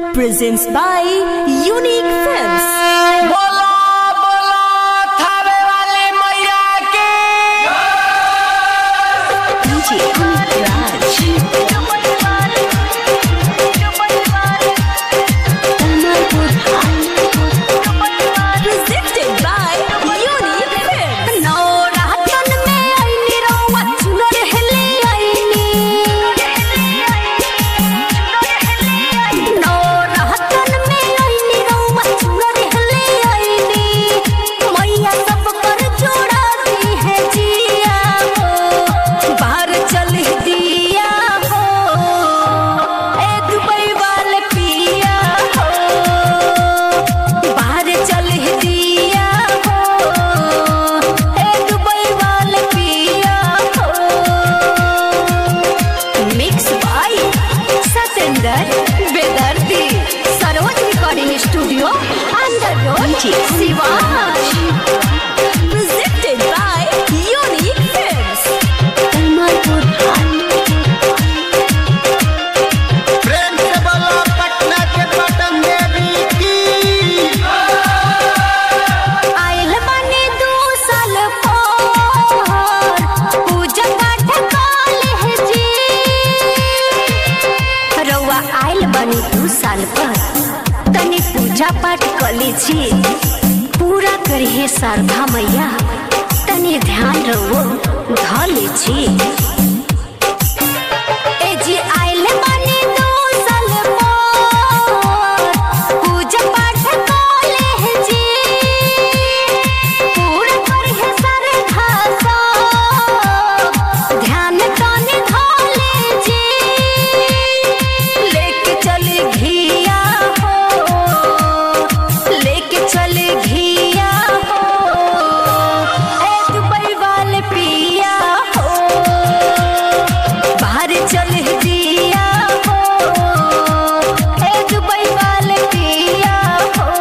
presents by Unique Films. बोलो बोलो थावे वाली मैया की DJ Amit Raj. Presented by Unique Films. नवरातन में आईनी रउआ चुनर हेले आईनी नवरातन में आईनी रउआ चुनर हेले आईनी मैया सब कर जोड़ा दी है जिया हो बाहर चल दिया हो ए दुबई वाले पिया हो बाहर चल दिया हो ए दुबई वाले पिया हो mix by Satendra Bedardi Saroj recording studio under road शिवाज Presented by Unique Films. Kalmalpur प्रेम से बोलो पटना के पटन देवी की आयल बानी दू साल पर पूजा पाठ काले जी रउआ आयल बानी दू साल पर तनी पूजा पाठ कले छी पूरा करिए शारदा मैया तनी ध्यान रहो धले छी ए जी आइल बानी दू साल पर पूजा पाठ काले है जी पूरा करिए श्रद्धा सब ध्यान तने धले जी लेके चली घिया हो लेके चली घिया हो ए दुबई वाले पिया हो बाहर चल दिया हो ए दुबई वाले पिया हो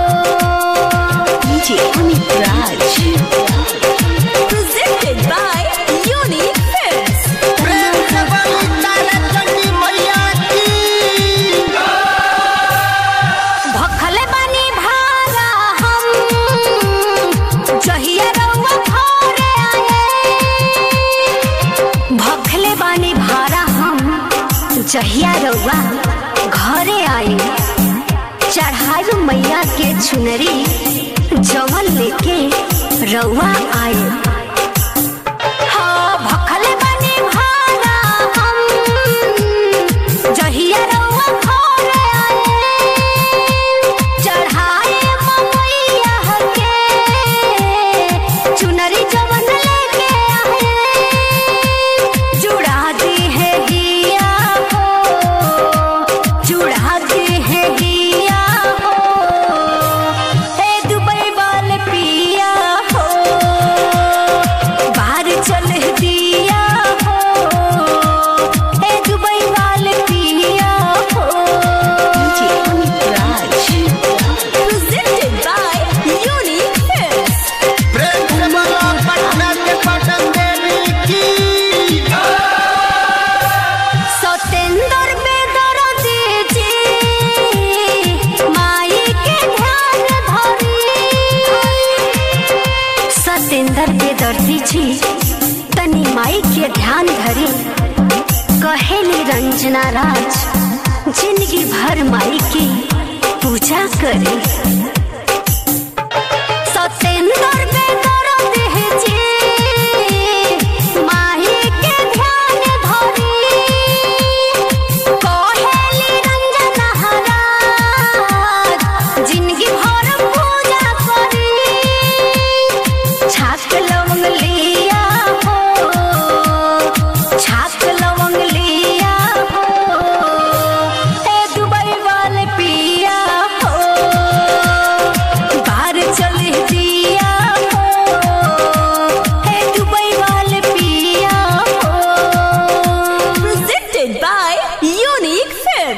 DJ Amit Raj. Presented by Unique Films. प्रेम से बोली तारा चंडी मैया की भखले बानी भारा हम जहिया रउआ घरे आए भखले बानी भारा हम जहिया रउआ घरे आए चढ़ाई मैया के चुनरी जवन लेके रउआ आए हाँ भखले बानी भारा हम जहिया रउआ घरे आए चढ़ाए ममैया के चुनरी जवन लेके आए जुड़ा दी है गिया हो जुड़ा दी है गिया हो ए दुबई वाले पिया हो बाहर चल दिया हो ए दुबई वाले पिया हो DJ Amit Raj. Presented by Unique Films. प्रेम से बोलो पटना के पटन देवी की सतेंद्र बेदर्दी जी माई के ध्यान धरी सतेंद्र बेदर्दी जी तनी माई के ध्यान धरी कहेली रंजना राज जिंदगी भर माई की पूजा करे